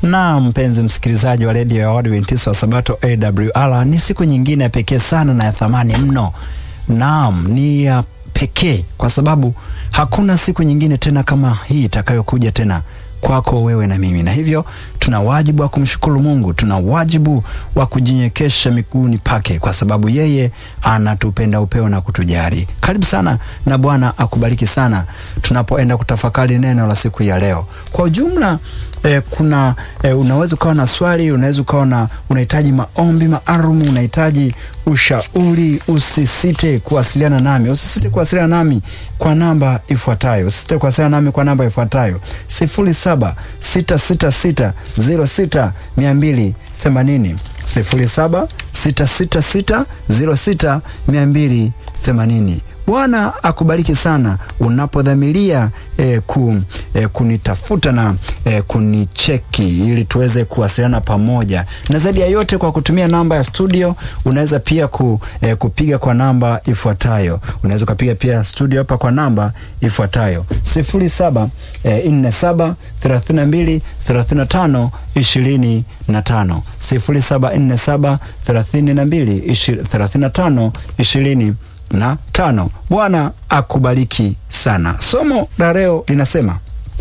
Na mpenzi msikilizaji wa redio ya Waadventista wa Sabato AWR, ni siku nyingine ya pekee sana na ya thamani mno. Naam, ni ya pekee kwa sababu hakuna siku nyingine tena kama hii itakayokuja tena kwako wewe na mimi, na hivyo tuna wajibu wa kumshukuru Mungu, tuna wajibu wa kujinyekesha miguuni pake, kwa sababu yeye anatupenda upeo na kutujali. Karibu sana na Bwana akubariki sana tunapoenda kutafakari neno la siku ya leo. Kwa ujumla eh, kuna eh, unaweza ukawa na swali, unaweza ukawa na unahitaji maombi maalum, unahitaji ushauri, usisite kuwasiliana nami, usisite kuwasiliana nami kwa namba ifuatayo, usisite kuwasiliana nami kwa namba ifuatayo sifuri saba sita sita sita zero sita mia mbili themanini sifuri saba sita sita sita zero sita mia mbili themanini. Bwana akubariki sana unapodhamiria eh, ku, eh, kunitafuta na eh, kunicheki ili tuweze kuwasiliana pamoja, na zaidi ya yote kwa kutumia namba ya studio. Unaweza pia ku, eh, kupiga kwa namba ifuatayo. Unaweza ukapiga pia studio hapa kwa namba ifuatayo sifuri saba nne saba thelathini na mbili thelathini na tano ishirini na tano sifuri saba nne saba thelathini na mbili thelathini na tano ishirini na tano. Bwana akubariki sana. Somo la leo linasema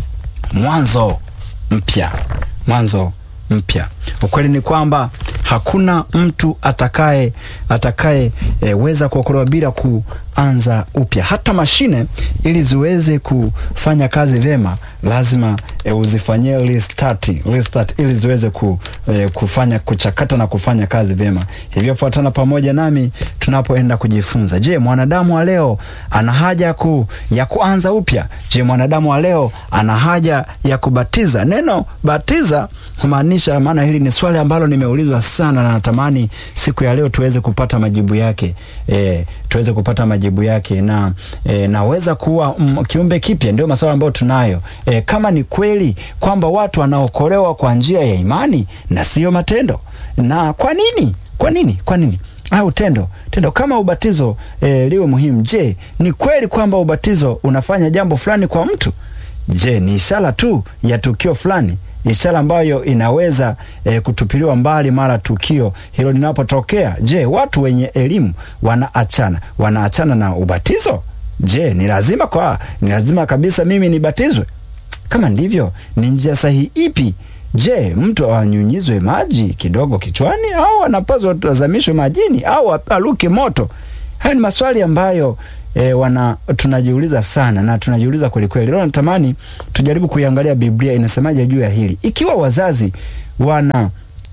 mwanzo mpya, mwanzo mpya. Ukweli ni kwamba hakuna mtu atakaye atakaye e, weza kuokolewa bila kuanza upya. Hata mashine ili ziweze kufanya kazi vyema lazima e, uzifanyie restart, restart ili ziweze ku, e, kufanya kuchakata na kufanya kazi vyema. Hivyo fuatana pamoja nami tunapoenda kujifunza. Je, mwanadamu wa leo ana haja ku, ya kuanza upya? Je, mwanadamu wa leo ana haja ya kubatiza? Neno batiza humaanisha, maana hili ni swali ambalo nimeulizwa sana na natamani siku ya leo tuweze kupata majibu yake. E, tuweze kupata majibu yake na e, naweza kuwa mm, kiumbe kipya. Ndio maswali ambayo tunayo. E, kama ni kweli kwamba watu wanaokolewa kwa njia ya imani na sio matendo, na kwa nini? Kwa nini? Kwa nini? au tendo tendo kama ubatizo e, liwe muhimu. Je, ni kweli kwamba ubatizo unafanya jambo fulani kwa mtu? Je, ni ishara tu ya tukio fulani, ishara ambayo inaweza e, kutupiliwa mbali mara tukio hilo linapotokea? Je, watu wenye elimu wanaachana wanaachana na ubatizo? Je, ni lazima kwa ni lazima kabisa mimi nibatizwe? Kama ndivyo, ni njia sahihi ipi? Je, mtu anyunyizwe maji kidogo kichwani au anapaswa azamishwe majini au aluke moto? Haya ni maswali ambayo e, wana tunajiuliza sana na tunajiuliza kweli kweli. Leo natamani tujaribu kuiangalia Biblia inasemaje juu ya hili. Ikiwa wazazi wana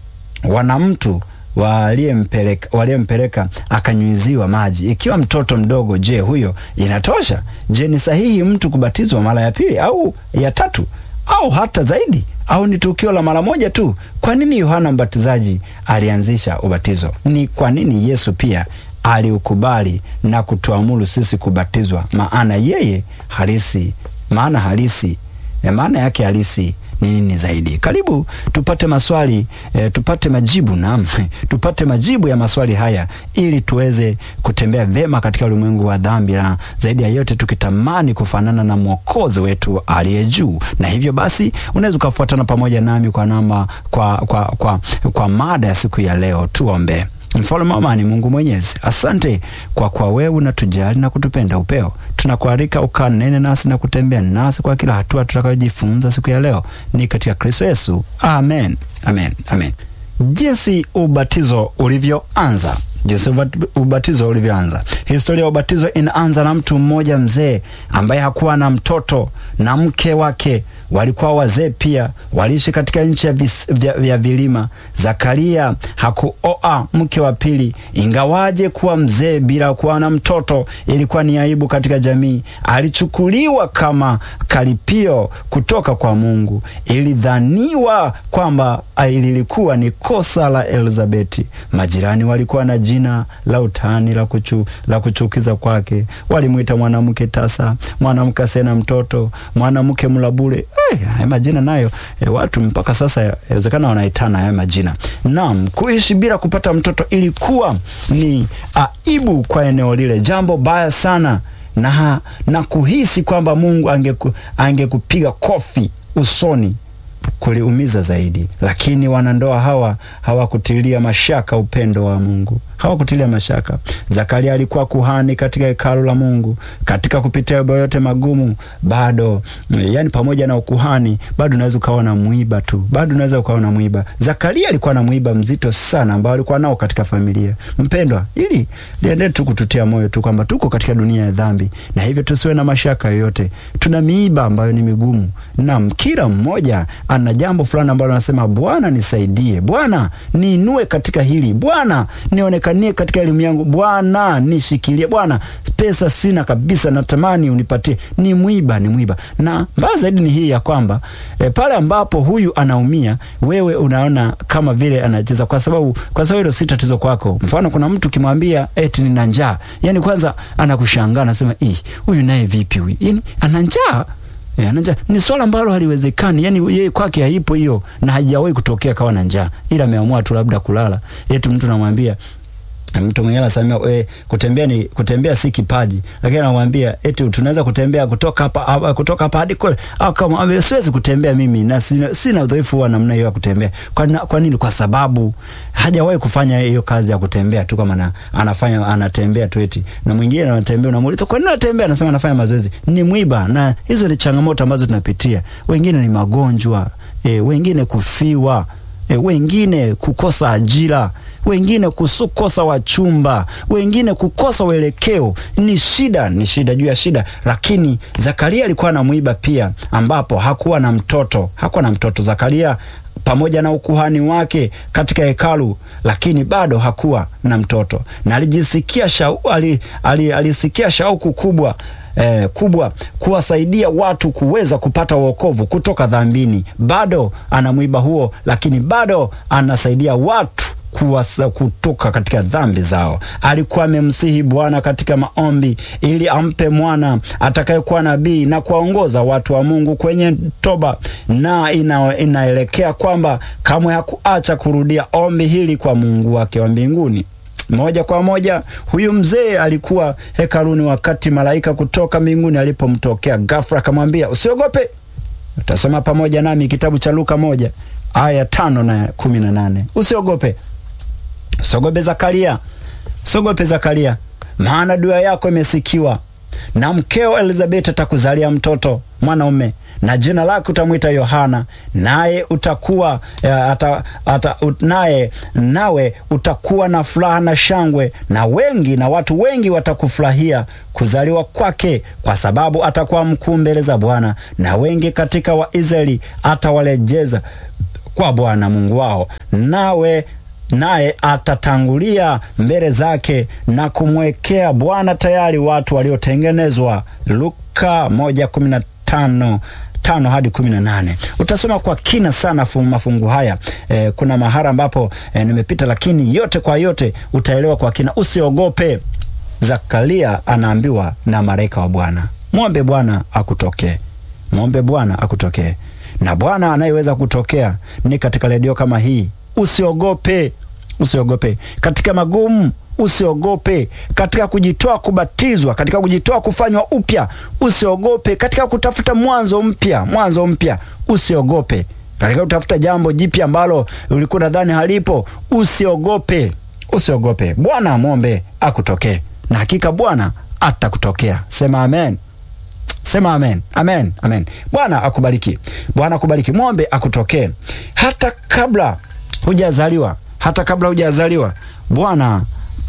wana mtu waliyempeleka waliyempeleka akanyunyiziwa maji, ikiwa mtoto mdogo, je, huyo inatosha? Je, ni sahihi mtu kubatizwa mara ya pili au ya tatu au hata zaidi au ni tukio la mara moja tu? Kwa nini Yohana Mbatizaji alianzisha ubatizo? Ni kwa nini Yesu pia aliukubali na kutuamuru sisi kubatizwa? Maana yeye halisi, maana halisi, maana yake halisi ni nini zaidi? Karibu tupate maswali e, tupate majibu na tupate majibu ya maswali haya ili tuweze kutembea vema katika ulimwengu wa dhambi, na zaidi ya yote tukitamani kufanana na Mwokozi wetu aliye juu. Na hivyo basi unaweza ukafuatana pamoja nami kwa namba kwa, kwa, kwa, kwa mada ya siku ya leo. Tuombe. Mfalme wa amani, Mungu Mwenyezi, asante kwa kwa wewe unatujali na kutupenda upeo. Tunakualika ukanene nasi na kutembea nasi kwa kila hatua tutakayojifunza siku ya leo, ni katika Kristo Yesu, amen, amen, amen. Jinsi ubatizo ulivyoanza jinsi ubatizo ulivyoanza. Historia ya ubatizo inaanza na mtu mmoja mzee ambaye hakuwa na mtoto na mke wake walikuwa wazee pia, waliishi katika nchi ya, vya, vya vilima. Zakaria hakuoa mke wa pili, ingawaje kuwa mzee bila kuwa na mtoto ilikuwa ni aibu katika jamii. Alichukuliwa kama karipio kutoka kwa Mungu. Ilidhaniwa kwamba lilikuwa ni kosa la Elizabeti. Majirani walikuwa na jina la utani la, kuchu, la kuchukiza kwake. Walimwita mwanamke tasa, mwanamke asena mtoto, mwanamke mlabule. Hey, haya majina nayo e, watu mpaka sasa inawezekana wanaitana haya majina. Naam, kuishi bila kupata mtoto ilikuwa ni aibu kwa eneo lile, jambo baya sana, na, na kuhisi kwamba Mungu angekupiga ange kofi usoni kuliumiza zaidi, lakini wanandoa hawa hawakutilia mashaka upendo wa Mungu, hawakutilia mashaka. Zakaria alikuwa kuhani katika hekalu la Mungu, katika kupitia mambo yote magumu, bado yani, pamoja na ukuhani, bado unaweza ukawa na mwiba tu, bado unaweza ukawa na mwiba. Zakaria alikuwa na mwiba mzito sana ambao alikuwa nao katika familia. Mpendwa, ili liendelee tu kututia moyo tu kwamba tuko katika dunia ya dhambi, na hivyo tusiwe na mashaka yoyote. Tuna miiba ambayo ni migumu, na kila mmoja ana jambo fulani ambalo anasema, Bwana nisaidie, Bwana niinue katika hili, Bwana nionekanie katika elimu yangu, Bwana nishikilie, Bwana pesa sina kabisa, natamani unipatie. Ni mwiba, ni mwiba. Na mbaya zaidi ni hii ya kwamba e, pale ambapo huyu anaumia, wewe unaona kama vile anacheza, kwa sababu kwa sababu hilo si tatizo kwako. Mfano, kuna mtu kimwambia eti nina njaa, yani kwanza anakushangaa, anasema ih, huyu naye vipi huyu, yani ana njaa E, njaa ni swala ambalo haliwezekani. Yani yeye kwake haipo hiyo, na haijawahi kutokea kawa na njaa, ila ameamua tu labda kulala. Eti mtu namwambia mtu mwingine anasema e, kutembea ni kutembea si kipaji, lakini anamwambia eti tunaweza kutembea kutoka hapa kutoka hapa hadi kule, au kama siwezi kutembea mimi na sina, sina udhaifu wa namna hiyo ya kutembea. Kwa, na, kwa nini? Kwa sababu hajawahi kufanya hiyo kazi ya kutembea tu, kama na, anafanya anatembea tu eti. Na mwingine anatembea, unamuuliza kwa nini anatembea, anasema anafanya mazoezi. Ni mwiba, na hizo ni changamoto ambazo tunapitia. Wengine ni magonjwa e, wengine kufiwa E, wengine kukosa ajira, wengine kukosa wachumba, wengine kukosa uelekeo. Ni shida, ni shida juu ya shida. Lakini Zakaria alikuwa na mwiba pia, ambapo hakuwa na mtoto, hakuwa na mtoto Zakaria pamoja na ukuhani wake katika hekalu, lakini bado hakuwa na mtoto, na alijisikia shau, ali, ali, alisikia shauku kubwa Eh, kubwa kuwasaidia watu kuweza kupata wokovu kutoka dhambini. Bado ana mwiba huo, lakini bado anasaidia watu kuwasa kutoka katika dhambi zao. Alikuwa amemsihi Bwana katika maombi ili ampe mwana atakayekuwa nabii na kuwaongoza watu wa Mungu kwenye toba, na ina, inaelekea kwamba kamwe hakuacha kurudia ombi hili kwa Mungu wake wa mbinguni. Moja kwa moja huyu mzee alikuwa hekaluni wakati malaika kutoka mbinguni alipomtokea ghafla, akamwambia usiogope. Utasoma pamoja nami kitabu cha Luka moja aya tano na kumi na nane. Usiogope, usiogope Zakaria, usiogope Zakaria, maana dua yako imesikiwa, na mkeo Elizabeti atakuzalia mtoto mwanaume na jina lake utamwita Yohana, naye utakuwa ata, ata, ut, naye nawe utakuwa na furaha na shangwe, na wengi na watu wengi watakufurahia kuzaliwa kwake, kwa sababu atakuwa mkuu mbele za Bwana, na wengi katika Waisraeli atawalejeza kwa Bwana Mungu wao, nawe naye atatangulia mbele zake na kumwekea Bwana tayari watu waliotengenezwa. Luka moja kumi na tano tano hadi kumi na nane. Utasoma kwa kina sana mafungu haya e, kuna mahara ambapo e, nimepita, lakini yote kwa yote utaelewa kwa kina. Usiogope. Zakaria anaambiwa na malaika wa Bwana, mwombe Bwana akutokee, mwombe Bwana akutokee. Na Bwana anayeweza kutokea ni katika redio kama hii. Usiogope, usiogope katika magumu usiogope katika kujitoa kubatizwa, katika kujitoa kufanywa upya, usiogope katika kutafuta mwanzo mpya, mwanzo mpya, usiogope katika kutafuta jambo jipya ambalo ulikuwa nadhani halipo, usiogope, usiogope. Bwana amwombe akutokee, na hakika Bwana atakutokea. Sema amen, sema amen, amen, amen. Bwana akubariki, Bwana akubariki. Mwombe akutokee hata kabla hujazaliwa, hata kabla hujazaliwa Bwana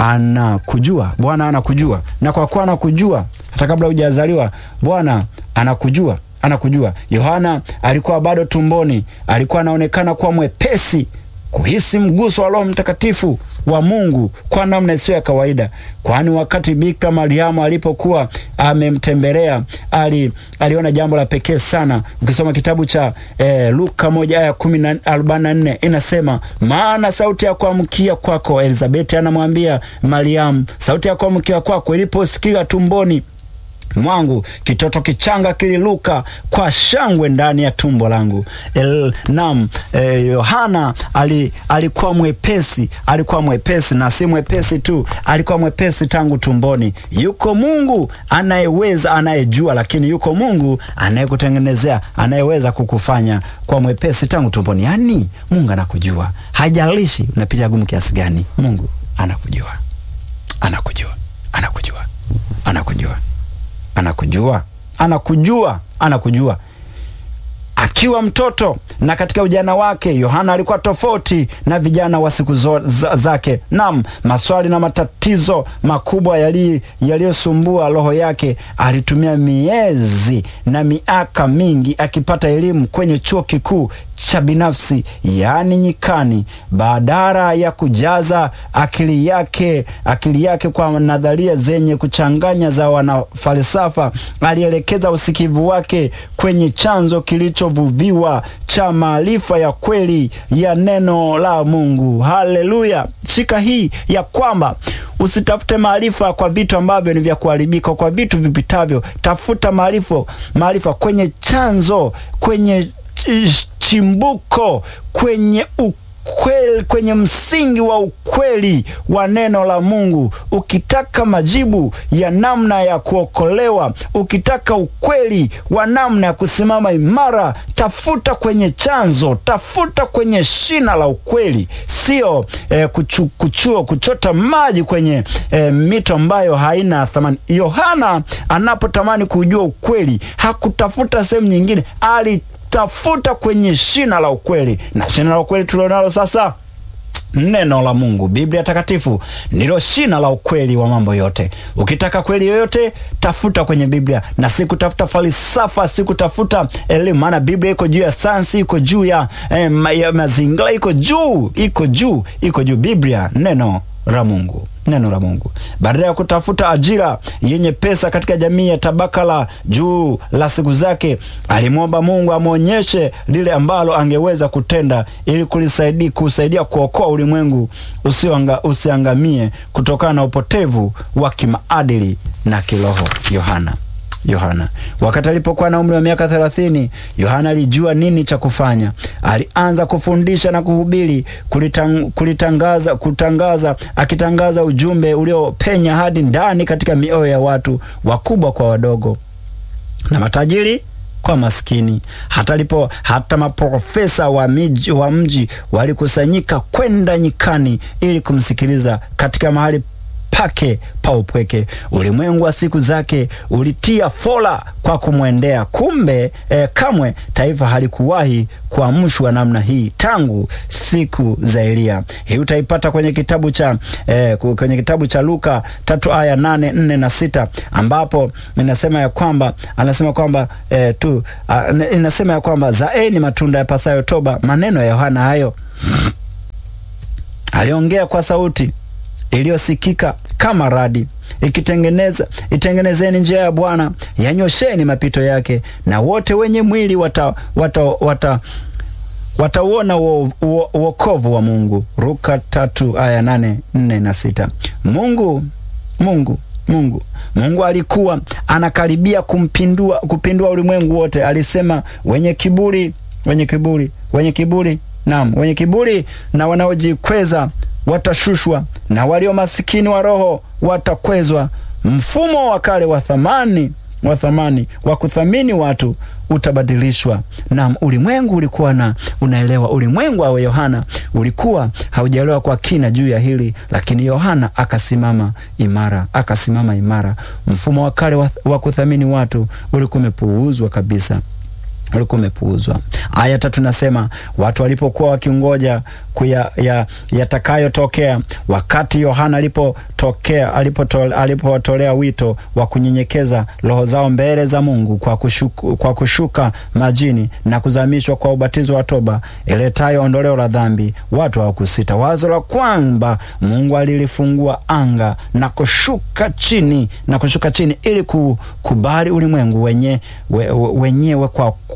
anakujua Bwana anakujua, na kwa kuwa anakujua hata kabla hujazaliwa, Bwana anakujua, anakujua. Yohana alikuwa bado tumboni, alikuwa anaonekana kuwa mwepesi kuhisi mguso wa Roho Mtakatifu wa Mungu kwa namna isiyo ya kawaida, kwani wakati Bikira Mariamu alipokuwa amemtembelea ali, aliona jambo la pekee sana. Ukisoma kitabu cha eh, Luka moja aya kumi arobaini na nne inasema, maana sauti ya kuamkia kwako Elizabeti anamwambia Mariamu, sauti ya kuamkia kwako iliposikia tumboni mwangu kitoto kichanga kililuka kwa shangwe ndani ya tumbo langu. El, nam eh, Yohana ali, alikuwa mwepesi, alikuwa mwepesi na si mwepesi tu, alikuwa mwepesi tangu tumboni. Yuko Mungu anayeweza, anayejua, lakini yuko Mungu anayekutengenezea, anayeweza kukufanya kwa mwepesi tangu tumboni. Yaani Mungu anakujua, hajalishi unapitia gumu kiasi gani. Mungu anakujua, anakujua, anakujua, anakujua anakujua anakujua anakujua akiwa mtoto na katika ujana wake Yohana alikuwa tofauti na vijana wa siku za, zake. Naam, maswali na matatizo makubwa yaliyosumbua roho yake. Alitumia miezi na miaka mingi akipata elimu kwenye chuo kikuu cha binafsi, yaani nyikani, badala ya kujaza akili yake akili yake kwa nadharia zenye kuchanganya za wanafalsafa. Alielekeza usikivu wake kwenye chanzo kilichovuviwa cha maarifa ya kweli ya neno la Mungu. Haleluya! Shika hii ya kwamba usitafute maarifa kwa vitu ambavyo ni vya kuharibika, kwa vitu vipitavyo. Tafuta maarifa maarifa kwenye chanzo, kwenye chimbuko, kwenye ukweli, kwenye msingi wa ukweli wa neno la Mungu. Ukitaka majibu ya namna ya kuokolewa, ukitaka ukweli wa namna ya kusimama imara, tafuta kwenye chanzo, tafuta kwenye shina la ukweli, sio eh, kuchu, kuchuo kuchota maji kwenye eh, mito ambayo haina thamani. Yohana anapotamani kujua ukweli hakutafuta sehemu nyingine, ali tafuta kwenye shina la ukweli, na shina la ukweli tulionalo sasa neno la Mungu, Biblia Takatifu ndilo shina la ukweli wa mambo yote. Ukitaka kweli yoyote, tafuta kwenye Biblia na si kutafuta falsafa, si kutafuta elimu, maana Biblia iko juu ya sayansi, iko juu ya, eh, ya mazingira, iko juu, iko juu, iko juu. Biblia neno la Mungu neno la Mungu. Badala ya kutafuta ajira yenye pesa katika jamii ya tabaka la juu la siku zake, alimwomba Mungu amwonyeshe lile ambalo angeweza kutenda ili kulisaidia kusaidia kuokoa ulimwengu usianga, usiangamie kutokana na upotevu wa kimaadili na kiroho. Yohana Yohana wakati alipokuwa na umri wa miaka thelathini, Yohana alijua nini cha kufanya. Alianza kufundisha na kuhubiri, kulitang, kulitangaza, kutangaza, akitangaza ujumbe uliopenya hadi ndani katika mioyo ya watu, wakubwa kwa wadogo, na matajiri kwa maskini. Hata lipo hata maprofesa wa miji, wa mji walikusanyika kwenda nyikani ili kumsikiliza katika mahali pake pa upweke. Ulimwengu wa siku zake ulitia fola kwa kumwendea. Kumbe eh, kamwe taifa halikuwahi kuamshwa namna hii tangu siku za Eliya. Hii utaipata kwenye kitabu cha eh, kwenye kitabu cha Luka tatu aya nane nne na sita ambapo inasema ya kwamba anasema kwamba eh, tu uh, inasema ya kwamba zaeni matunda ya pasayo toba. Maneno ya Yohana hayo aliongea kwa sauti iliyosikika kama radi ikitengeneza itengenezeni njia ya Bwana, yanyosheni mapito yake, na wote wenye mwili wata wata wata watauona wokovu wa Mungu. Luka tatu aya nane nne na sita. Mungu Mungu Mungu Mungu alikuwa anakaribia kumpindua kupindua ulimwengu wote. Alisema, wenye kiburi wenye kiburi wenye kiburi naam, wenye kiburi na wanaojikweza watashushwa na walio masikini wa roho watakwezwa. Mfumo wa kale wa thamani wa thamani wa kuthamini watu utabadilishwa. Na ulimwengu ulikuwa na unaelewa, ulimwengu wa Yohana ulikuwa haujaelewa kwa kina juu ya hili, lakini Yohana akasimama imara, akasimama imara. Mfumo wa kale wa, wa kuthamini watu ulikuwa umepuuzwa kabisa ulikuwa umepuuzwa. Aya tatu nasema watu walipokuwa wakingoja yatakayotokea ya wakati Yohana alipotokea alipotolea alipo wito wa kunyenyekeza roho zao mbele za Mungu kwa kushuka, kwa kushuka majini na kuzamishwa kwa ubatizo wa toba iletayo ondoleo la dhambi, watu hawakusita. Wazo la kwamba Mungu alilifungua anga na kushuka chini na kushuka chini ili kukubali ulimwengu wenye, we, wenyewe kwa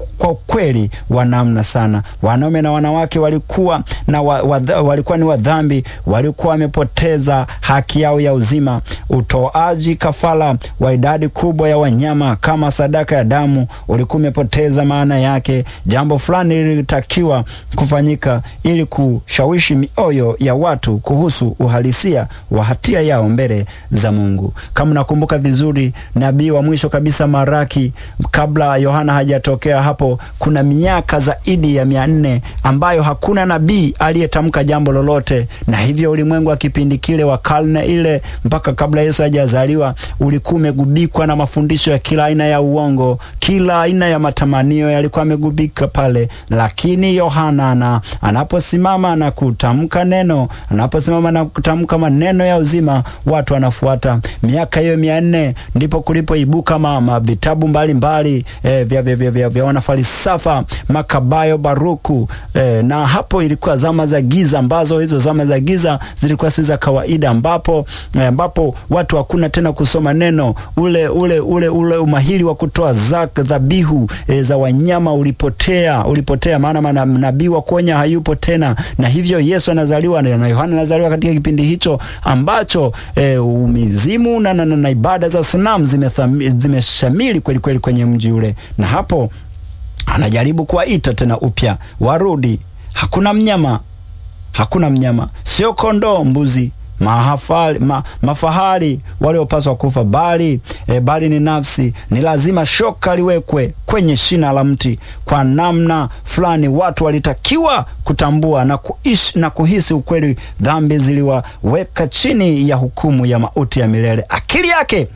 kwa kweli wa namna sana. Wanaume na wanawake walikuwa na wa, wa, walikuwa ni wadhambi, walikuwa wamepoteza haki yao ya uzima. Utoaji kafara wa idadi kubwa ya wanyama kama sadaka ya damu ulikuwa umepoteza maana yake. Jambo fulani lilitakiwa kufanyika ili kushawishi mioyo ya watu kuhusu uhalisia wa hatia yao mbele za Mungu. Kama nakumbuka vizuri, nabii wa mwisho kabisa Maraki, kabla Yohana hajatokea hapo, kuna miaka zaidi ya mia nne ambayo hakuna nabii aliyetamka jambo lolote, na hivyo ulimwengu wa kipindi kile wa karne ile mpaka kabla Yesu hajazaliwa ulikuwa umegubikwa na mafundisho ya kila aina ya uongo, kila aina ya matamanio yalikuwa amegubika pale, lakini Yohana na anaposimama na kutamka neno, anaposimama na kutamka maneno ya uzima, watu wanafuata. Miaka hiyo mia nne ndipo kulipoibuka mama vitabu mbalimbali eh, vya, vya, vya, vya, vya wanafalsafa Makabayo, Baruku eh, na hapo ilikuwa zama za giza, ambazo hizo zama za giza zilikuwa si za kawaida, ambapo eh, ambapo watu hakuna tena kusoma neno, ule ule ule ule umahiri wa kutoa zaka dhabihu eh, za wanyama ulipotea, ulipotea, maana nabii wa kuonya hayupo tena, na hivyo Yesu anazaliwa na Yohana anazaliwa katika kipindi hicho ambacho eh, umizimu na, na, na, na ibada za sanamu zimeshamili kweli kweli kwenye mji ule, na hapo anajaribu kuwaita tena upya warudi. Hakuna mnyama, hakuna mnyama, sio kondoo, mbuzi mahafali, ma, mafahari waliopaswa kufa, bali e, bali ni nafsi. Ni lazima shoka liwekwe kwenye shina la mti. Kwa namna fulani watu walitakiwa kutambua na kuishi na kuhisi ukweli. Dhambi ziliwaweka chini ya hukumu ya mauti ya milele. Akili yake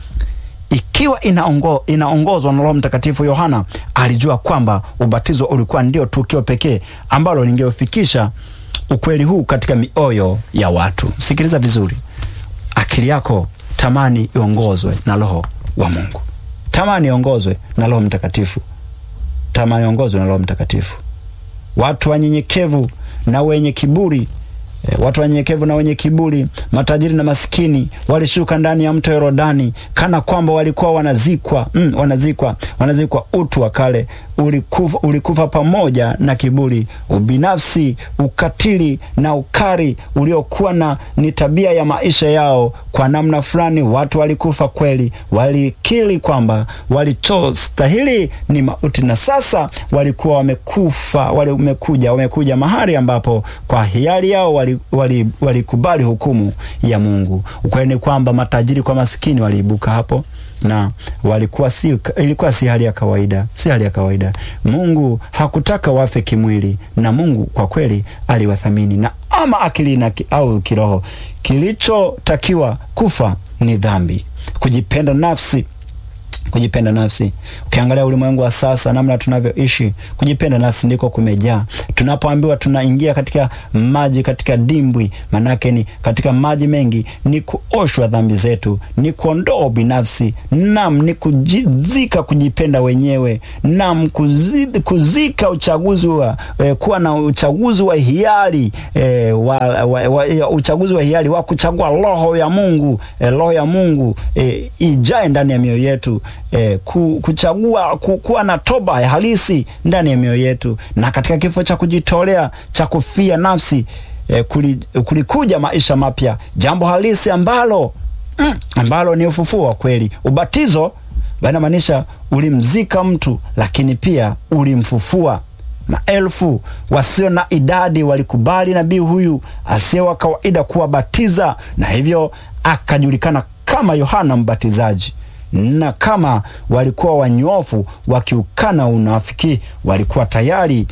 ikiwa inaongo, inaongozwa na Roho Mtakatifu, Yohana alijua kwamba ubatizo ulikuwa ndio tukio pekee ambalo lingeofikisha ukweli huu katika mioyo ya watu. Sikiliza vizuri, akili yako tamani iongozwe na Roho wa Mungu, tamani iongozwe na Roho Mtakatifu, tamani iongozwe na Roho Mtakatifu. Watu wanyenyekevu na wenye kiburi E, watu wanyenyekevu na wenye kiburi, matajiri na masikini walishuka ndani ya mto Yordani kana kwamba walikuwa wanazikwa, mm, wanazikwa, wanazikwa. Utu wa kale ulikufa, ulikufa pamoja na kiburi, ubinafsi, ukatili na ukari uliokuwa na ni tabia ya maisha yao. Kwa namna fulani watu walikufa kweli, walikiri kwamba walichostahili ni mauti, na sasa walikuwa wamekufa, wamekuja wamekuja mahali ambapo kwa hiari yao walikubali wali, wali hukumu ya Mungu. Ukweli ni kwamba matajiri kwa masikini waliibuka hapo na walikuwa si, ilikuwa si hali ya kawaida, si hali ya kawaida. Mungu hakutaka wafe kimwili, na Mungu kwa kweli aliwathamini na ama akili na ki, au kiroho. Kilichotakiwa kufa ni dhambi, kujipenda nafsi kujipenda nafsi. Ukiangalia ulimwengu wa sasa, namna tunavyoishi, kujipenda nafsi ndiko kumejaa. Tunapoambiwa tunaingia katika maji, katika dimbwi, manake ni katika maji mengi, ni kuoshwa dhambi zetu, ni kuondoa binafsi, nam ni kujizika, kujipenda wenyewe, nam kuzid, kuzika uchaguzi wa eh, kuwa na uchaguzi wa hiari eh, wa, wa, wa, uchaguzi wa hiari wa kuchagua roho ya Mungu eh, roho ya Mungu eh, ijae ndani ya mioyo yetu. E, kuchagua ku, kuwa na toba ya halisi ndani ya mioyo yetu, na katika kifo cha kujitolea cha kufia nafsi e, kulikuja maisha mapya, jambo halisi ambalo mm, ambalo ni ufufuo wa kweli. Ubatizo banamaanisha ulimzika mtu, lakini pia ulimfufua. Maelfu wasio na idadi walikubali nabii huyu asiye wa kawaida kuwabatiza, na hivyo akajulikana kama Yohana Mbatizaji na kama walikuwa wanyofu wakiukana unafiki, walikuwa tayari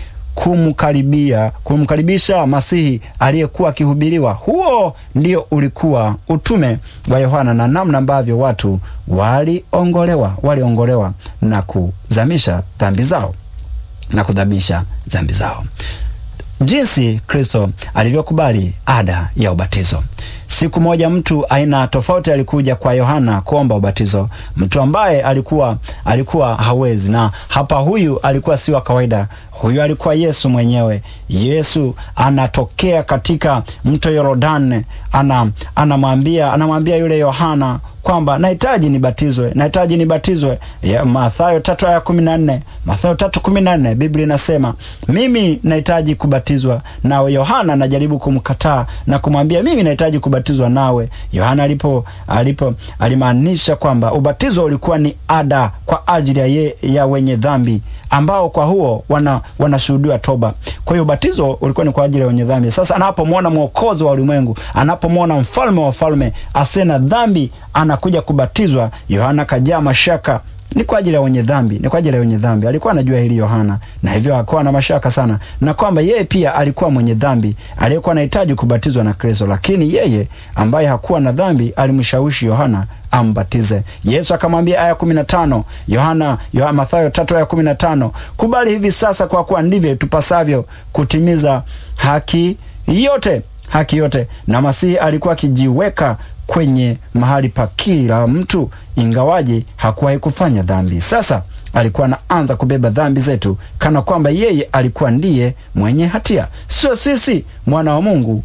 kumkaribia kumkaribisha Masihi aliyekuwa akihubiriwa. Huo ndio ulikuwa utume wa Yohana na namna ambavyo watu waliongolewa waliongolewa na kuzamisha dhambi zao na kudhamisha dhambi zao, jinsi Kristo alivyokubali ada ya ubatizo. Siku moja mtu aina tofauti alikuja kwa Yohana kuomba ubatizo, mtu ambaye alikuwa alikuwa hawezi, na hapa huyu alikuwa si wa kawaida. Huyu alikuwa Yesu mwenyewe. Yesu anatokea katika mto Yordani, ana anamwambia anamwambia yule Yohana kwamba nahitaji nibatizwe, nahitaji nibatizwe. Ya, Mathayo tatu aya kumi na nne Mathayo tatu kumi na nne Biblia inasema mimi nahitaji kubatizwa nawe. Yohana anajaribu kumkataa na kumwambia mimi nahitaji kubatizwa nawe. Yohana alipo alipo alimaanisha kwamba ubatizo ulikuwa ni ada kwa ajili ya, ye, ya wenye dhambi ambao kwa huo wana wanashuhudiwa toba. Kwa hiyo ubatizo ulikuwa ni kwa ajili ya wenye dhambi. Sasa anapomwona mwokozi wa ulimwengu, anapomwona mfalme wa falme asiye na dhambi anakuja kubatizwa, Yohana kajaa mashaka. Ni kwa ajili ya wenye dhambi, ni kwa ajili ya wenye dhambi. Alikuwa anajua hili Yohana, na hivyo akawa na mashaka sana, na kwamba yeye pia alikuwa mwenye dhambi aliyekuwa anahitaji kubatizwa na Kristo, lakini yeye ambaye hakuwa na dhambi alimshawishi Yohana ambatize. Yesu akamwambia aya 15, Yohana Yohana Mathayo 3 aya 15, kubali hivi sasa, kwa kuwa ndivyo tupasavyo kutimiza haki yote, haki yote. Na Masihi alikuwa akijiweka kwenye mahali pa kila mtu, ingawaje hakuwahi kufanya dhambi. Sasa alikuwa anaanza kubeba dhambi zetu, kana kwamba yeye alikuwa ndiye mwenye hatia, sio sisi. Mwana wa Mungu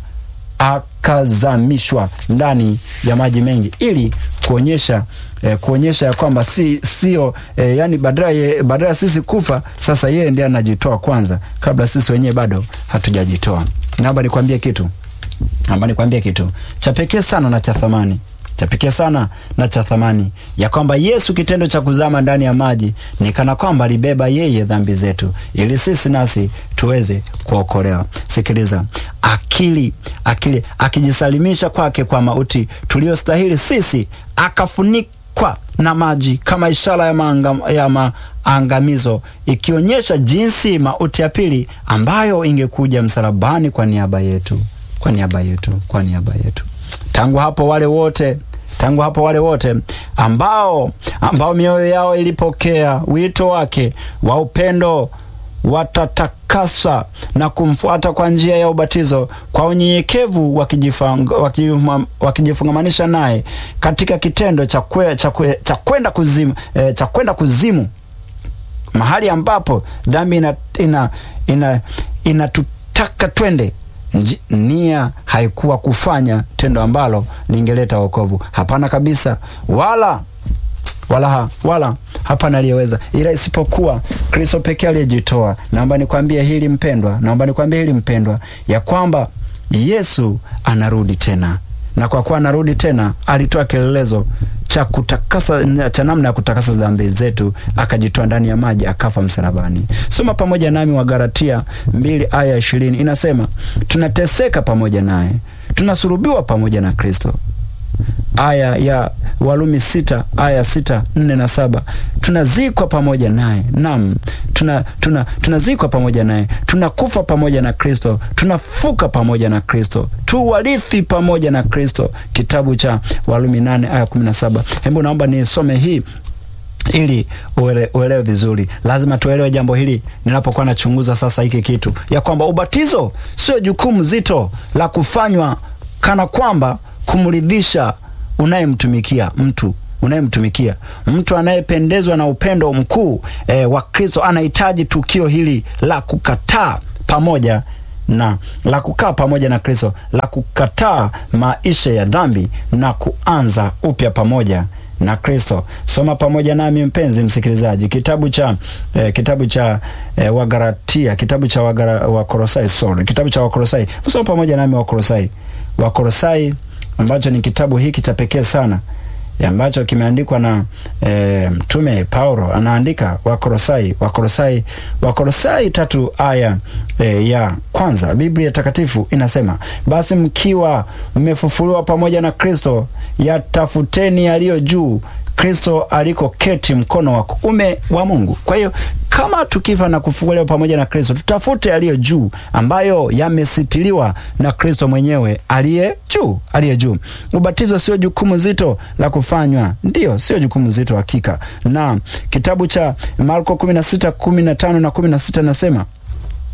akazamishwa ndani ya maji mengi ili kuonyesha eh, kuonyesha ya kwamba si sio eh, yani badala badala sisi kufa, sasa yeye ndiye anajitoa kwanza kabla sisi wenyewe bado hatujajitoa. Naomba nikwambie kitu, naomba nikwambie kitu cha pekee sana na cha thamani cha pekee sana na cha thamani ya kwamba Yesu kitendo cha kuzama ndani ya maji ni kana kwamba alibeba yeye dhambi zetu ili sisi nasi tuweze kuokolewa. Sikiliza, akili akili akijisalimisha kwake kwa mauti tuliyostahili sisi, akafunikwa na maji kama ishara ya, maanga, ya maangamizo, ikionyesha jinsi mauti ya pili ambayo ingekuja msalabani kwa niaba yetu, kwa niaba yetu, kwa niaba yetu. Tangu hapo wale wote tangu hapo wale wote ambao ambao mioyo yao ilipokea wito wake wa upendo watatakasa na kumfuata kwa njia ya ubatizo kwa unyenyekevu, wakijifungamanisha naye katika kitendo cha kwe, cha kwe, cha kwenda kuzimu, eh, cha kwenda kuzimu, mahali ambapo dhambi ina ina ina inatutaka twende nia haikuwa kufanya tendo ambalo lingeleta wokovu. Hapana kabisa, wala wala wala hapana aliyeweza, ila isipokuwa Kristo pekee aliyejitoa. Naomba nikwambie hili mpendwa, naomba nikwambie hili mpendwa, ya kwamba Yesu anarudi tena, na kwa kuwa anarudi tena, alitoa kielelezo cha kutakasa cha namna ya kutakasa dhambi zetu, akajitoa ndani ya maji, akafa msalabani. Soma pamoja nami Wagalatia mbili aya ishirini inasema, tunateseka pamoja naye, tunasulubiwa pamoja na Kristo. Aya ya Walumi sita aya sita nne na saba tunazikwa pamoja naye, naam, tuna tuna tunazikwa pamoja naye, tunakufa pamoja na Kristo, tunafuka pamoja na Kristo, tu warithi pamoja na Kristo. Kitabu cha Walumi nane aya kumi na saba. Hebu naomba nisome hii ili uele, uelewe vizuri. Lazima tuelewe jambo hili ninapokuwa nachunguza sasa hiki kitu, ya kwamba ubatizo sio jukumu zito la kufanywa kana kwamba kumridhisha unayemtumikia mtu unayemtumikia mtu anayependezwa na upendo mkuu e, wa Kristo anahitaji tukio hili la kukataa pamoja na la kukaa pamoja na Kristo, la kukataa maisha ya dhambi na kuanza upya pamoja na Kristo. Soma pamoja nami mpenzi msikilizaji, kitabu cha eh, kitabu cha eh, Wagalatia, kitabu cha Wagara, Wakolosai, sorry, kitabu cha Wakolosai. Soma pamoja nami Wakolosai, Wakolosai ambacho ni kitabu hiki cha pekee sana ambacho kimeandikwa na e, mtume Paulo anaandika Wakolosai, Wakolosai, Wakolosai tatu aya e, ya kwanza. Biblia takatifu inasema basi mkiwa mmefufuliwa pamoja na Kristo, yatafuteni yaliyo juu, Kristo alikoketi mkono wa kuume wa Mungu. Kwa hiyo kama tukifa na kufufuliwa pamoja na Kristo, tutafute yaliyo juu ambayo yamesitiliwa na Kristo mwenyewe aliye juu, aliye juu. Ubatizo sio jukumu zito la kufanywa, ndiyo, sio jukumu zito hakika. Na kitabu cha Marko 16:15 na 16 nasema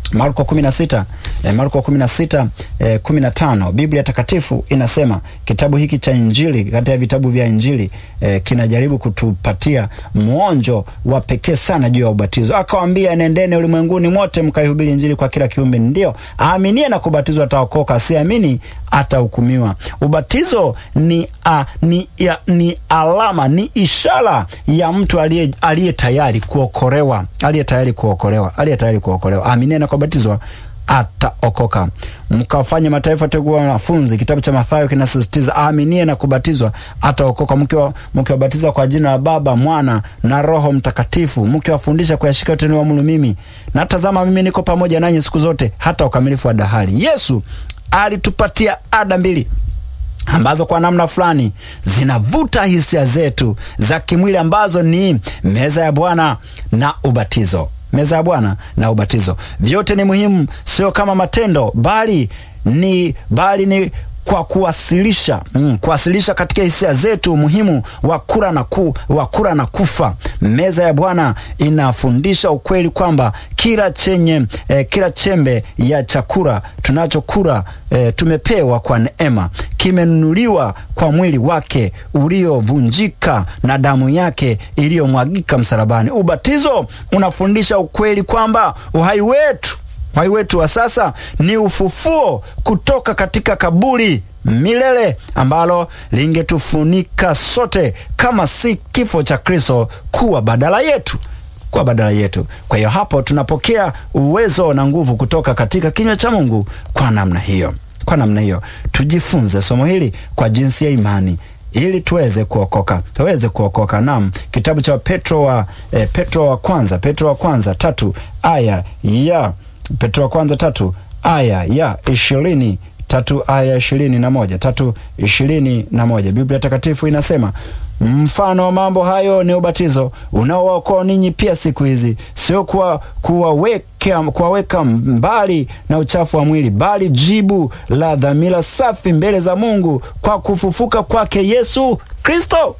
Marko 16 eh, Marko 16 eh, 15 Biblia takatifu inasema kitabu hiki cha Injili kati ya vitabu vya Injili eh, kinajaribu kutupatia mwonjo wa pekee sana juu ya ubatizo. Akawaambia, nendeni ulimwenguni mote mkaihubiri Injili kwa kila kiumbe, ndio aaminie na kubatizwa ataokoka, asiamini atahukumiwa. Ubatizo ni, a, ni, ya, ni alama, ni ishara ya mtu aliye aliye tayari kuokolewa, aliye tayari kuokolewa, aliye tayari kuokolewa. Aaminie na kubatizwa ataokoka. Mkawafanya mataifa yote kuwa wanafunzi. Kitabu cha Mathayo kinasisitiza aaminie na kubatizwa ataokoka. Mkiwabatiza kwa jina la Baba, Mwana na Roho Mtakatifu, mkiwafundisha kuyashika yote niwaamuru mimi, na tazama, mimi niko pamoja nanyi siku zote hata ukamilifu wa dahari. Yesu alitupatia ada mbili ambazo kwa namna fulani zinavuta hisia zetu za kimwili ambazo ni meza ya Bwana na ubatizo meza ya Bwana na ubatizo. Vyote ni muhimu, sio kama matendo, bali ni bali ni kwa kuwasilisha mm, kuwasilisha katika hisia zetu umuhimu wa kula na ku, wa kula na kufa. Meza ya Bwana inafundisha ukweli kwamba kila chenye eh, kila chembe ya chakula tunachokula eh, tumepewa kwa neema, kimenunuliwa kwa mwili wake uliovunjika na damu yake iliyomwagika msalabani. Ubatizo unafundisha ukweli kwamba uhai wetu uhai wetu wa sasa ni ufufuo kutoka katika kaburi milele ambalo lingetufunika sote kama si kifo cha Kristo kuwa badala yetu kwa badala yetu. Kwa hiyo hapo tunapokea uwezo na nguvu kutoka katika kinywa cha Mungu kwa namna hiyo. Kwa namna hiyo tujifunze somo hili kwa jinsi ya imani ili tuweze kuokoka, tuweze kuokoka. Naam, kitabu cha Petro wa eh, Petro wa kwanza, Petro wa kwanza tatu aya ya Petro wa kwanza tatu aya ya ishirini tatu aya ishirini na moja tatu ishirini na moja Biblia Takatifu inasema mfano wa mambo hayo ni ubatizo unaowaokoa ninyi pia siku hizi, sio kuwa kuwaweka kuwaweka mbali na uchafu wa mwili, bali jibu la dhamira safi mbele za Mungu kwa kufufuka kwake Yesu Kristo.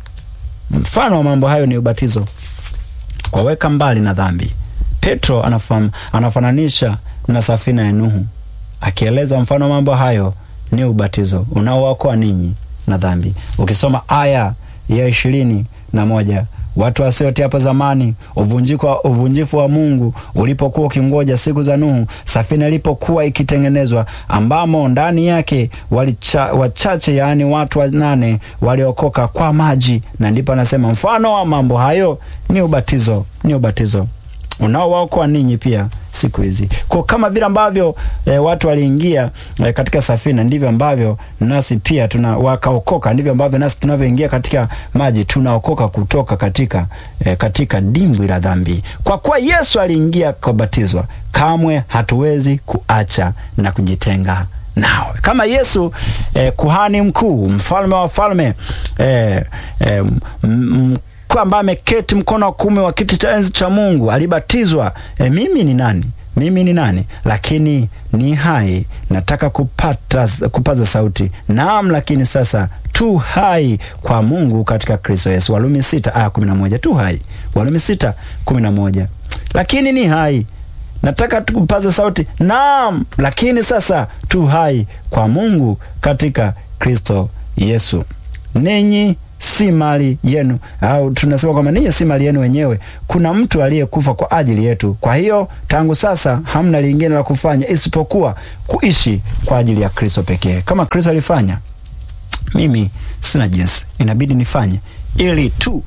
Mfano wa mambo hayo ni ubatizo, kuwaweka mbali na dhambi. Petro anafam, anafananisha na safina ya Nuhu akieleza mfano wa mambo hayo ni ubatizo unaowaokoa ninyi na dhambi. Ukisoma aya ya ishirini na moja watu wasiote hapo zamani, uvunjifu wa Mungu ulipokuwa ukingoja siku za Nuhu, safina ilipokuwa ikitengenezwa, ambamo ndani yake walicha, wachache yaani watu wanane waliokoka kwa maji, na ndipo anasema mfano wa mambo hayo ni ubatizo, ni ubatizo unaowaokoa ninyi pia siku hizi. Kwa kama vile ambavyo e, watu waliingia e, katika safina, ndivyo ambavyo nasi pia tuna wakaokoka, ndivyo ambavyo nasi tunavyoingia katika maji tunaokoka kutoka katika e, katika dimbwi la dhambi. Kwa kuwa Yesu aliingia kubatizwa, kamwe hatuwezi kuacha na kujitenga nao kama Yesu eh, kuhani mkuu, mfalme wa falme eh, eh, ambaye ameketi mkono wa kuume wa kiti cha enzi cha Mungu alibatizwa. E, mimi ni nani? Mimi ni nani? Lakini ni hai, nataka kupata, kupaza sauti. Naam, lakini sasa tu hai kwa Mungu katika Kristo Yesu. Warumi sita aya kumi na moja. Tu hai, Warumi sita kumi na moja. Lakini ni hai nataka tukupaza sauti. Naam, lakini sasa tu hai kwa Mungu katika Kristo Yesu. Ninyi si mali yenu, au tunasema kwamba ninyi si mali yenu wenyewe. Kuna mtu aliyekufa kwa ajili yetu. Kwa hiyo tangu sasa hamna lingine la kufanya isipokuwa kuishi kwa ajili ya Kristo pekee. Kama Kristo alifanya, mimi sina jinsi, inabidi nifanye ili tu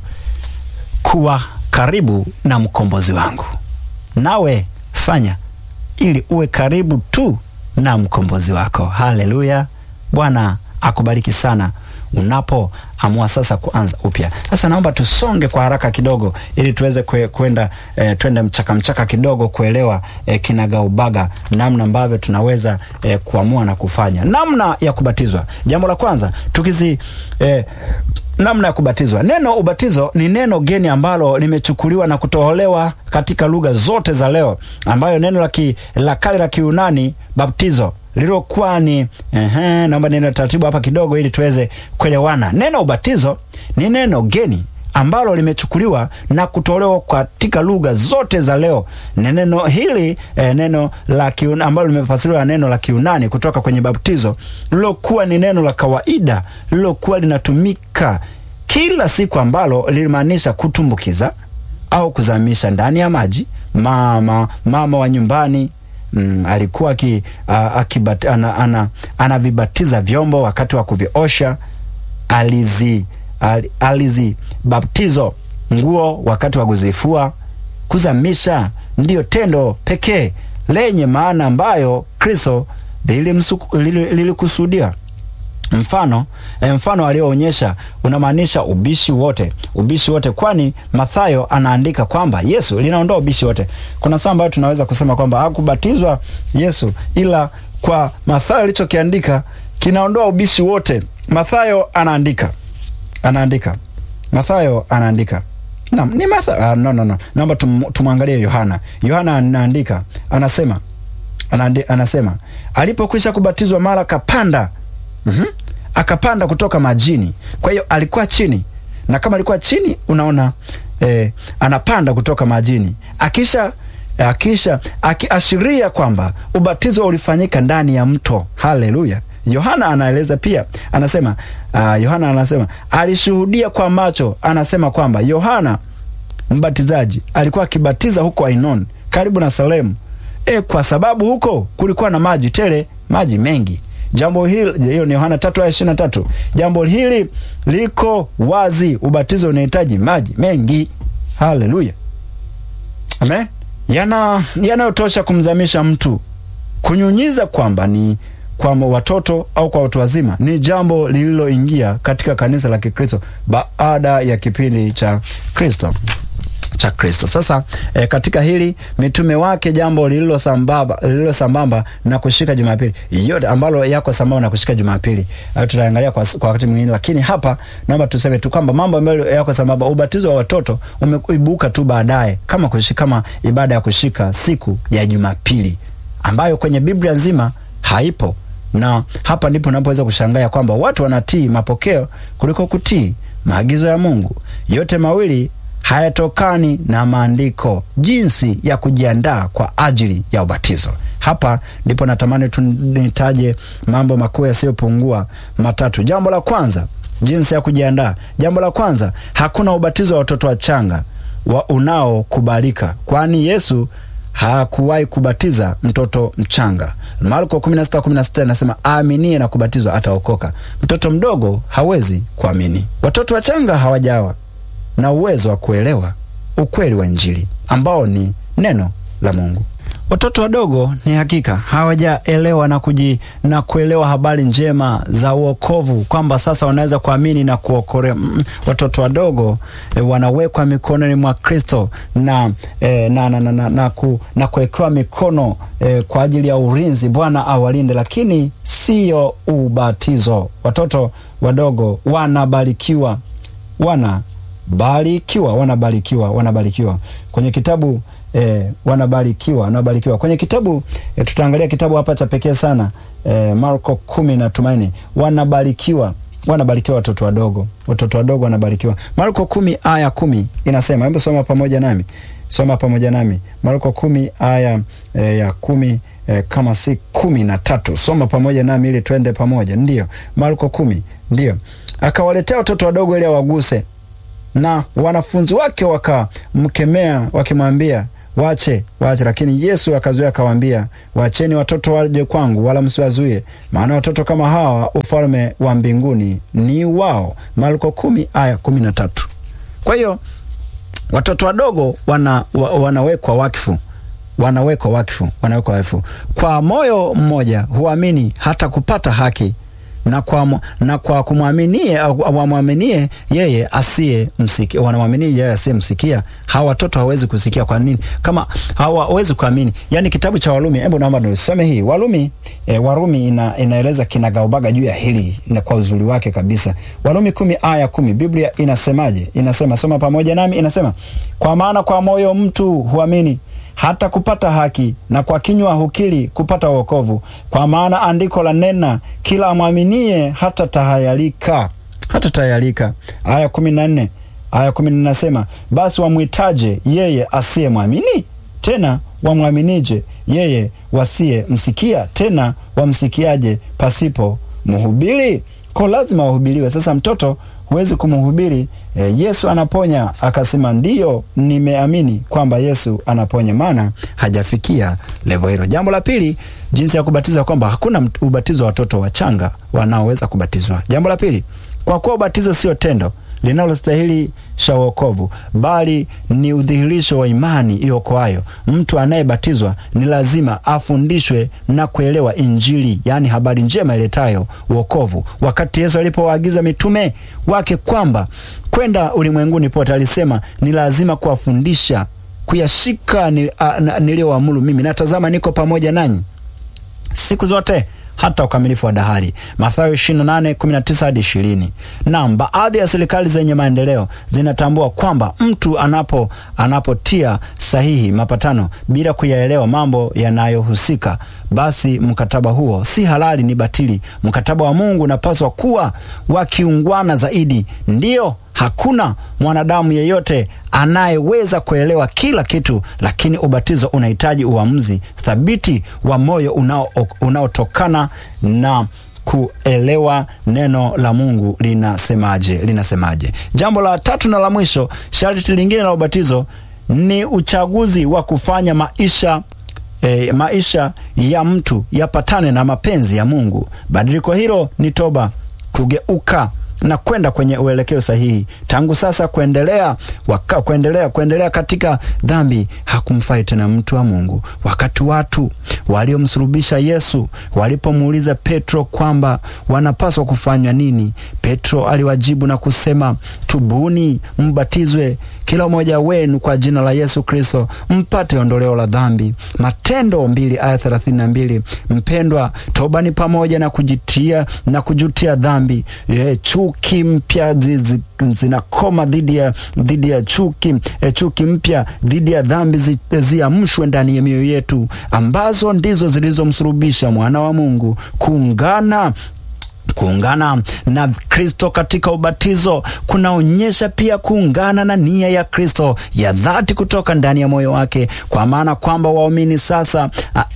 kuwa karibu na mkombozi wangu. Nawe fanya ili uwe karibu tu na mkombozi wako. Haleluya! Bwana akubariki sana unapoamua sasa kuanza upya. Sasa naomba tusonge kwa haraka kidogo, ili tuweze kwenda e, twende mchaka mchaka kidogo kuelewa e, kinagaubaga namna ambavyo tunaweza e, kuamua na kufanya namna ya kubatizwa. Jambo la kwanza tukizi e, namna ya kubatizwa. Neno ubatizo ni neno geni ambalo limechukuliwa na kutoholewa katika lugha zote za leo, ambayo neno la kale la Kiunani baptizo lilokuwa ni ehe, naomba neno taratibu hapa kidogo ili tuweze kuelewana. Neno ubatizo ni neno geni ambalo limechukuliwa na kutolewa katika lugha zote za leo. Neno hili eh, neno la Kiunani ambalo limefasiriwa neno la Kiunani kutoka kwenye baptizo lilokuwa ni neno la kawaida lilokuwa linatumika kila siku ambalo lilimaanisha kutumbukiza au kuzamisha ndani ya maji. Mama mama wa nyumbani mm, alikuwa aki, uh, ana, ana, anavibatiza vyombo wakati wa kuviosha. Alizi al, alizibaptizo nguo wakati wa kuzifua. Kuzamisha ndiyo tendo pekee lenye maana ambayo Kristo lilikusudia. Mfano eh, mfano alioonyesha unamaanisha ubishi wote, ubishi wote, kwani Mathayo anaandika kwamba Yesu linaondoa ubishi wote. Kuna saa ambayo tunaweza kusema kwamba hakubatizwa Yesu, ila kwa Mathayo alichokiandika kinaondoa ubishi wote. Mathayo anaandika anaandika Mathayo anaandika na, ni Mathayo uh, no, no, no. Naomba tum, tumwangalie Yohana. Yohana anaandika anasema anandi, anasema alipokwisha kubatizwa mara kapanda mm -hmm. akapanda kutoka majini. Kwa hiyo alikuwa chini, na kama alikuwa chini, unaona eh, anapanda kutoka majini akisha akisha akiashiria kwamba ubatizo ulifanyika ndani ya mto. Haleluya! Yohana anaeleza pia, anasema uh, Yohana anasema alishuhudia kwa macho, anasema kwamba Yohana mbatizaji alikuwa akibatiza huko Ainon karibu na Salemu, e, kwa sababu huko kulikuwa na maji tele, maji mengi. Jambo hili, hiyo ni Yohana 3:23. Jambo hili liko wazi, ubatizo unahitaji maji mengi. Haleluya, amen. Yana yanayotosha kumzamisha mtu. Kunyunyiza kwamba ni kwa watoto au kwa watu wazima ni jambo lililoingia katika kanisa la Kikristo baada ya kipindi cha Kristo cha Kristo. Sasa e, katika hili mitume wake jambo lililo sambamba lililo sambamba na kushika Jumapili yote ambalo yako sambamba na kushika Jumapili uh, tutaangalia kwa, kwa wakati mwingine, lakini hapa naomba tuseme tu kwamba mambo ambayo yako sambamba, ubatizo wa watoto umeibuka tu baadaye kama kushika, kama ibada ya kushika siku ya Jumapili ambayo kwenye Biblia nzima haipo na hapa ndipo napoweza kushangaa kwamba watu wanatii mapokeo kuliko kutii maagizo ya Mungu. Yote mawili hayatokani na maandiko, jinsi ya kujiandaa kwa ajili ya ubatizo. Hapa ndipo natamani tunitaje mambo makuu yasiyopungua matatu. Jambo la kwanza, jinsi ya kujiandaa. Jambo la kwanza, hakuna ubatizo wa watoto wachanga wa unaokubalika, kwani Yesu hakuwahi kubatiza mtoto mchanga. Marko 16:16 anasema aaminie na kubatizwa ataokoka. Mtoto mdogo hawezi kuamini. Watoto wachanga hawajawa na uwezo wa kuelewa ukweli wa Injili ambao ni neno la Mungu. Watoto wadogo ni hakika hawajaelewa na kuji na kuelewa habari njema za uokovu kwamba sasa wanaweza kuamini na kuokolewa. Mm, watoto wadogo e, wanawekwa mikononi mwa Kristo na, e, na, na, na, na, na, ku, na kuwekewa mikono e, kwa ajili ya ulinzi. Bwana awalinde, lakini siyo ubatizo. Watoto wadogo wanabarikiwa, wanabarikiwa, wanabarikiwa, wanabarikiwa kwenye kitabu E, wanabarikiwa wanabarikiwa kwenye kitabu e, tutaangalia kitabu hapa cha pekee sana e, Marko kumi na Tumaini. Wanabarikiwa, wanabarikiwa watoto wadogo, watoto wadogo wanabarikiwa. Marko kumi aya kumi inasema, hebu soma pamoja nami, soma pamoja nami Marko kumi aya e, ya kumi e, kama si kumi na tatu. Soma pamoja nami ili twende pamoja. Ndiyo, Marko kumi. Ndiyo, akawaletea watoto wadogo ili awaguse, na wanafunzi wake wakamkemea wakimwambia Wache, wache. Lakini Yesu akazuia akawaambia, wacheni watoto waje kwangu, wala msiwazuie, maana watoto kama hawa ufalme wa mbinguni ni wao. Marko kumi aya kumi na tatu. Kwa hiyo watoto wadogo wana, wa, wanawekwa wakfu wanawekwa wakfu wanawekwa wakfu kwa moyo mmoja, huamini hata kupata haki na kwa, na kwa kumwaminie wamwaminie yeye asiye msikia, wanamwaminie yeye asiye msikia. Hawa watoto hawezi kusikia. Kwa nini? Kama hawawezi kuamini. Yani kitabu cha Warumi, hebu naomba nisome hii Warumi. E, Warumi ina, inaeleza kinagaubaga juu ya hili na kwa uzuri wake kabisa. Warumi kumi aya kumi Biblia inasemaje? Inasema, soma pamoja nami, inasema kwa maana kwa moyo mtu huamini hata kupata haki na kwa kinywa hukiri kupata wokovu. Kwa maana andiko la nena, kila amwaminie hata tahayarika, hata tahayarika. Aya kumi na nne aya kumi inasema basi wamwitaje yeye asiyemwamini? Tena wamwaminije yeye wasiyemsikia? Tena wamsikiaje pasipo mhubiri? Kwa lazima wahubiriwe. Sasa mtoto huwezi kumhubiri e, Yesu anaponya akasema ndiyo, nimeamini kwamba Yesu anaponya, maana hajafikia levo hilo. Jambo la pili, jinsi ya kubatiza, kwamba hakuna ubatizo wa watoto wachanga wanaoweza kubatizwa. Jambo la pili, kwa kuwa ubatizo sio tendo linalostahili sha wokovu bali ni udhihirisho wa imani iokoayo. Mtu anayebatizwa ni lazima afundishwe na kuelewa Injili, yaani habari njema iletayo wokovu. Wakati Yesu alipowaagiza mitume wake kwamba kwenda ulimwenguni pote, alisema ni lazima kuwafundisha kuyashika niliyoamuru mimi, na tazama, niko pamoja nanyi siku zote hata ukamilifu wa dahari. Mathayo 28:19 hadi 20. Naam, baadhi ya serikali zenye maendeleo zinatambua kwamba mtu anapo anapotia sahihi mapatano bila kuyaelewa mambo yanayohusika, basi mkataba huo si halali, ni batili. Mkataba wa Mungu unapaswa kuwa wakiungwana zaidi. Ndiyo, hakuna mwanadamu yeyote anayeweza kuelewa kila kitu, lakini ubatizo unahitaji uamuzi thabiti wa moyo unaotokana na kuelewa neno la Mungu linasemaje, linasemaje. Jambo la tatu na la mwisho, sharti lingine la ubatizo ni uchaguzi wa kufanya maisha E, maisha ya mtu yapatane na mapenzi ya Mungu. Badiliko hilo ni toba, kugeuka na kwenda kwenye uelekeo sahihi. Tangu sasa kuendelea, waka, kuendelea kuendelea katika dhambi hakumfai tena mtu wa Mungu. Wakati watu waliomsulubisha Yesu walipomuuliza Petro kwamba wanapaswa kufanywa nini, Petro aliwajibu na kusema, tubuni, mbatizwe kila mmoja wenu kwa jina la Yesu Kristo mpate ondoleo la dhambi. Matendo mbili aya thelathini na mbili. Mpendwa, toba ni pamoja na kujitia na kujutia dhambi. Ye, chuki mpya zinakoma dhidi ya dhidi ya chuki e, chuki mpya dhidi ya dhambi zi, ziamshwe ndani ya mioyo yetu ambazo ndizo zilizomsulubisha mwana wa Mungu. Kuungana kuungana na Kristo katika ubatizo kunaonyesha pia kuungana na nia ya Kristo ya dhati kutoka ndani ya moyo wake, kwa maana kwamba waumini sasa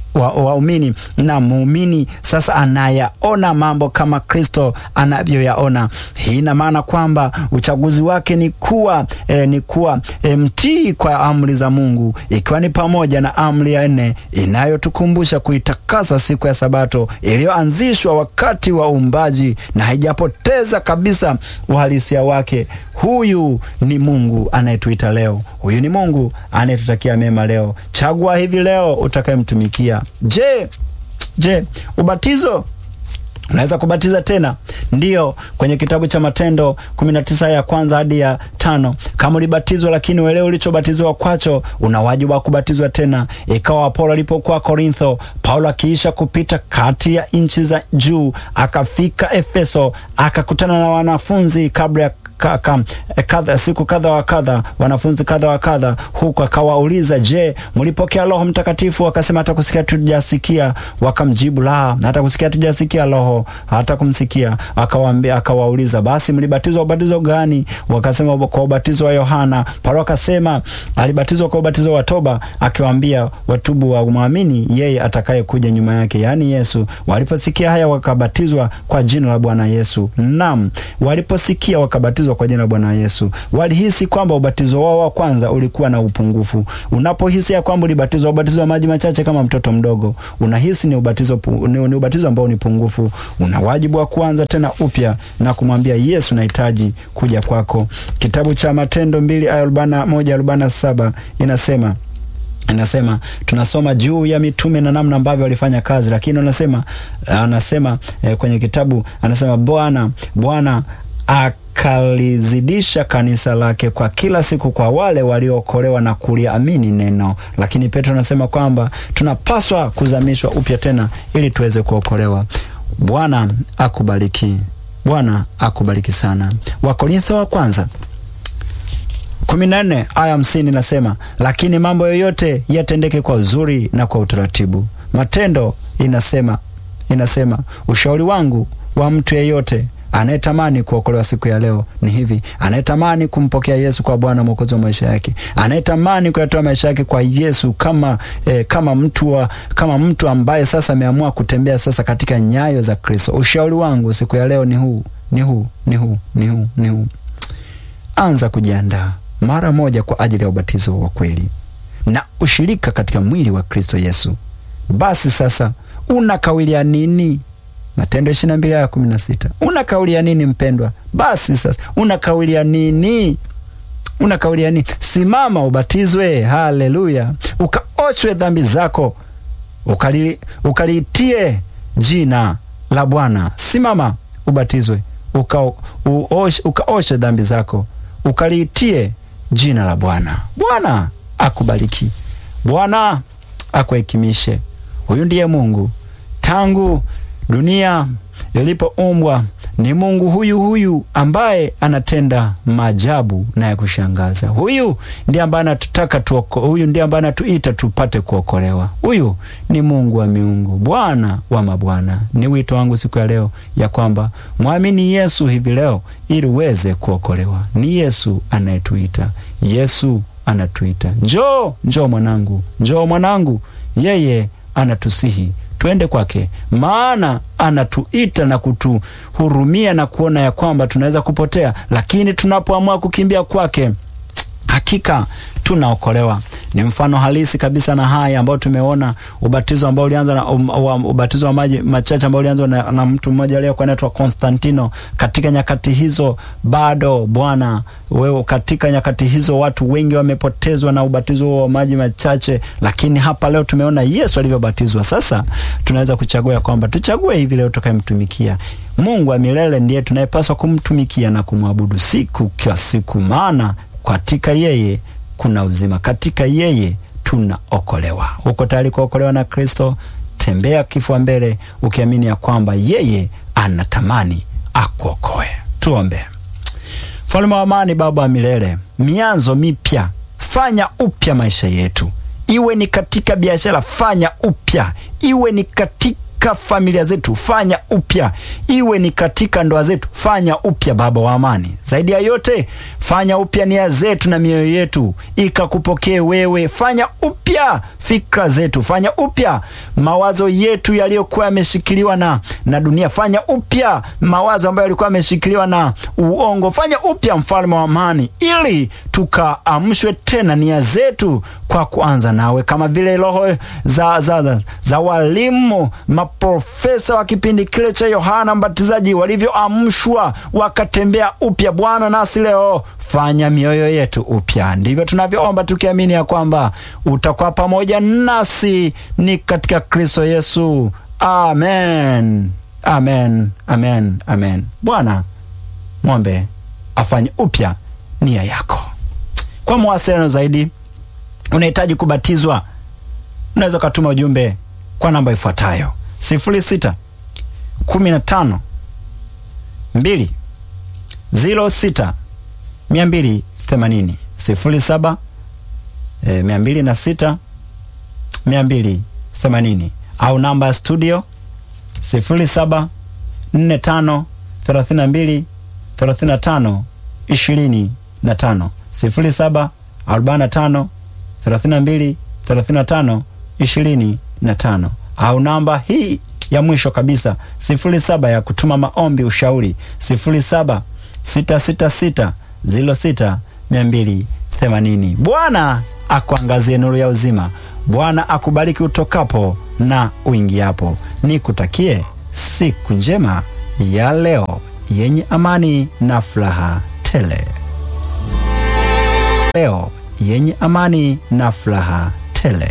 waumini wa na muumini sasa anayaona mambo kama Kristo anavyoyaona. Hii ina maana kwamba uchaguzi wake ni kuwa eh, ni kuwa eh, mtii kwa amri za Mungu, ikiwa ni pamoja na amri ya nne inayotukumbusha kuitakasa siku ya Sabato iliyoanzishwa wakati wa uumbaji na haijapoteza kabisa uhalisia wake. Huyu ni Mungu anayetuita leo. Huyu ni Mungu anayetutakia mema leo. Chagua hivi leo utakayemtumikia. Je, je, ubatizo unaweza kubatiza tena? Ndiyo, kwenye kitabu cha Matendo 19 ya kwanza hadi ya tano. Kama ulibatizwa lakini uelewe ulichobatizwa kwacho, una wajibu wa kubatizwa tena. Ikawa Apolo alipokuwa Korintho, Paulo akiisha kupita kati ya nchi za juu, akafika Efeso, akakutana na wanafunzi kabla ya Kaka, kadha, siku kadha wa kadha, wanafunzi kadha wa kadha, huku akawauliza, je, mlipokea Roho Mtakatifu? Wakasema hata kusikia tujasikia. Wakamjibu, la, hata kusikia tujasikia Roho hata kumsikia. Akawaambia, akawauliza, basi mlibatizwa ubatizo gani? Wakasema kwa ubatizo wa Yohana. Paulo akasema alibatizwa kwa ubatizo wa toba, akiwaambia watubu wa mwamini yeye atakaye kuja nyuma yake, yaani Yesu. Waliposikia haya wakabatizwa kwa jina la Bwana Yesu. Naam, waliposikia wakabatizwa kwa jina la Bwana Yesu. Walihisi kwamba ubatizo wao wa kwanza ulikuwa na upungufu. Unapohisi ya kwamba ulibatizwa ubatizo wa maji machache kama mtoto mdogo, unahisi ni ubatizo ni, ni ubatizo ambao ni pungufu. Una wajibu wa kuanza tena upya na kumwambia Yesu, nahitaji kuja kwako. Kitabu cha Matendo mbili aya arobaini na moja arobaini na saba inasema Anasema tunasoma juu ya mitume na namna ambavyo walifanya kazi, lakini anasema anasema eh, kwenye kitabu anasema Bwana Bwana akalizidisha kanisa lake kwa kila siku kwa wale waliookolewa na kuliamini neno. Lakini Petro anasema kwamba tunapaswa kuzamishwa upya tena ili tuweze kuokolewa. Bwana akubariki, Bwana akubariki sana. Wakorintho wa kwanza kumi na nne aya hamsini nasema, lakini mambo yoyote yatendeke kwa uzuri na kwa utaratibu. Matendo inasema inasema ushauri wangu wa mtu yeyote anayetamani kuokolewa siku ya leo ni hivi, anayetamani kumpokea Yesu kwa Bwana Mwokozi wa maisha yake, anayetamani kuyatoa maisha yake kwa Yesu kama, eh, kama mtu wa, kama mtu ambaye sasa ameamua kutembea sasa katika nyayo za Kristo. Ushauri wangu siku ya leo ni huu, ni huu, ni huu, ni huu, ni huu. Anza kujiandaa mara moja kwa ajili ya ubatizo wa kweli na ushirika katika mwili wa Kristo Yesu. Basi sasa una kauli ya nini? Matendo ishirini na mbili aya kumi na sita. Una kauli ya nini mpendwa? Basi sasa una kauli ya nini? Una kauli ya nini? Simama ubatizwe, haleluya, ukaoshwe dhambi zako, ukali, ukaliitie jina la Bwana. Simama ubatizwe, uka, uoshe, ukaoshe dhambi zako, ukaliitie jina la Bwana. Bwana akubariki, Bwana akuhekimishe. Huyu ndiye Mungu tangu dunia ilipoumbwa ni Mungu huyu huyu ambaye anatenda maajabu na ya kushangaza. Huyu ndiye ambaye anatutaka tuoko, huyu ndiye ambaye anatuita tupate kuokolewa. Huyu ni Mungu wa miungu, Bwana wa mabwana. Ni wito wangu siku ya leo ya kwamba mwamini Yesu hivi leo ili uweze kuokolewa. Ni Yesu anayetuita, Yesu anatuita, njoo, njoo mwanangu, njoo mwanangu. Yeye anatusihi twende kwake, maana anatuita na kutuhurumia na kuona ya kwamba tunaweza kupotea, lakini tunapoamua kukimbia kwake, hakika tunaokolewa. Ni mfano halisi kabisa na haya ambao tumeona ubatizo ambao ulianza na um, um, ubatizo wa maji machache ambao ulianza na, na mtu mmoja aliyekuwa anaitwa Konstantino. Katika nyakati hizo bado Bwana wewe, katika nyakati hizo watu wengi wamepotezwa na ubatizo wa maji machache, lakini hapa leo tumeona Yesu alivyobatizwa. Sasa tunaweza kuchagua kwamba tuchague hivi leo tukayemtumikia Mungu wa milele, ndiye tunayepaswa kumtumikia na kumwabudu siku kwa siku, maana katika yeye kuna uzima, katika yeye tunaokolewa. Uko tayari kuokolewa na Kristo? Tembea kifua mbele ukiamini ya kwamba yeye anatamani akuokoe. Tuombe. Mfalme wa amani, Baba wa milele, mianzo mipya, fanya upya maisha yetu, iwe ni katika biashara, fanya upya, iwe ni katika familia zetu fanya upya, iwe ni katika ndoa zetu fanya upya. Baba wa amani, zaidi ya yote fanya upya nia zetu na mioyo yetu ikakupokee wewe. Fanya upya fikra zetu, fanya upya mawazo yetu yaliyokuwa yameshikiliwa na, na dunia. Fanya upya mawazo ambayo yalikuwa yameshikiliwa na uongo. Fanya upya mfalme wa amani, ili tukaamshwe tena nia zetu kwa kuanza nawe, kama vile roho za, za, za, za walimu maprofesa wa kipindi kile cha Yohana Mbatizaji walivyoamshwa wakatembea upya. Bwana, nasi leo fanya mioyo yetu upya. Ndivyo tunavyoomba tukiamini ya kwamba utakuwa pamoja nasi ni katika Kristo Yesu. Amen, amen, amen, amen. Bwana mwombe afanye upya nia yako. Kwa mawasiliano zaidi, unahitaji kubatizwa, unaweza ukatuma ujumbe kwa namba ifuatayo sifuri sita kumi na tano mbili ziro sita mia mbili themanini sifuri saba e, mia mbili na sita mia mbili themanini au namba ya studio sifuri saba nne tano thelathini na mbili thelathini na tano ishirini na tano sifuri saba arobaini na tano thelathini na mbili thelathini na tano ishirini na tano au namba hii ya mwisho kabisa sifuri saba ya kutuma maombi ushauri sifuri saba sita sita sita ziro sita mia mbili themanini. Bwana akuangazie nuru ya uzima. Bwana akubariki utokapo na uingiapo. Nikutakie siku njema ya leo yenye amani na furaha tele. Leo yenye amani na furaha tele.